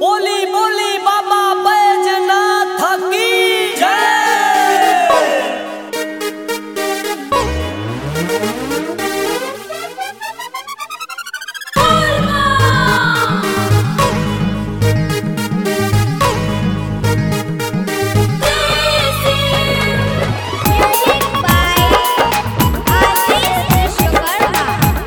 बोली बोली बाबा बैजनाथ की जय Music by Aziz Vishwakarma.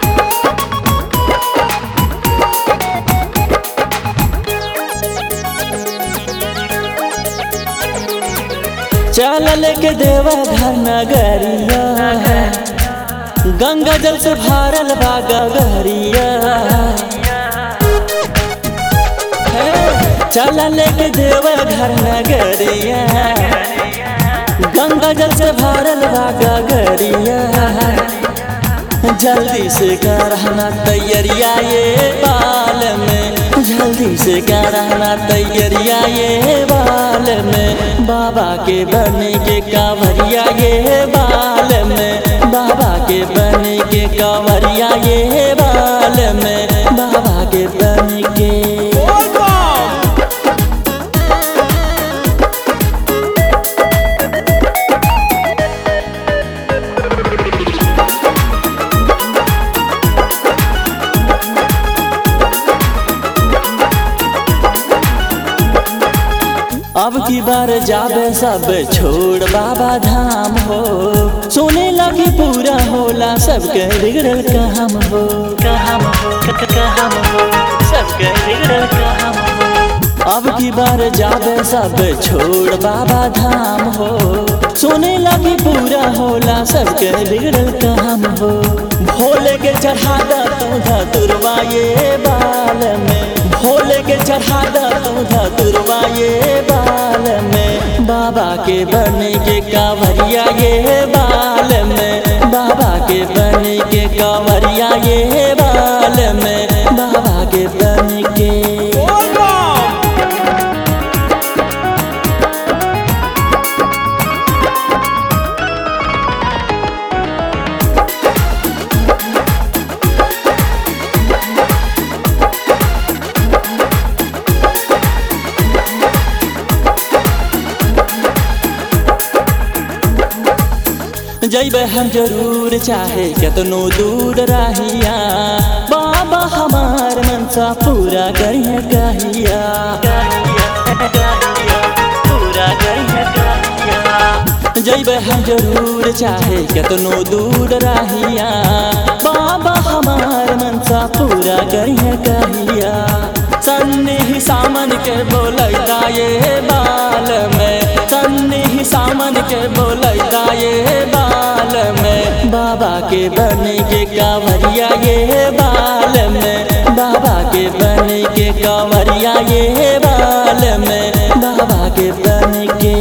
चल लेके देवा घर नगरिया गंगा जल से भरल बा गगरिया हे, चल लेके देवा घर नगरिया गंगा जल से भरल बा गगरिया जल्दी से करना तैयारिया ये बाल में जल्दी से करना तैयारिया ये बाल में बाबा के बने के कांवरिया ये बाल में बाबा के बने के कांवरिया ये बाल में बाबा के बने के अब की बार जाबे सब छोड़ बाबा धाम हो सोने लगी पूरा होला सबके बिगड़ल काम हो काम हो क- क- काम हो सबके बिगड़ल काम हो अब की बार जाबे सब छोड़ बाबा धाम हो सोने लगी पूरा होला सबके बिगड़ल काम हो भोले के चढ़ा दा तू धतुरवा ये बाल में भोले के चढ़ा दा तू धतुरवा ये बाल में बाबा के बने के कांवरिया ये बाल में बाबा के बने के कांवरिया ये बाल में बाबा के बने के जैबे हम जरूर चाहे केतनो दूर रहिया बाबा हमार मनसा पूरा करिए कहिया पूरा करिए कहिया जैबे हम जरूर चाहे केतनो दूर रहिया बाबा हमार मनसा पूरा करिए कहिया सन्नी ही सामन के बोलैता ये बाल में सन्नी ही सामन के बोलैता ये बाल में बाबा के बने के कांवरिया ये बाल में बाबा के बने के कांवरिया ये बाल में बाबा के बने के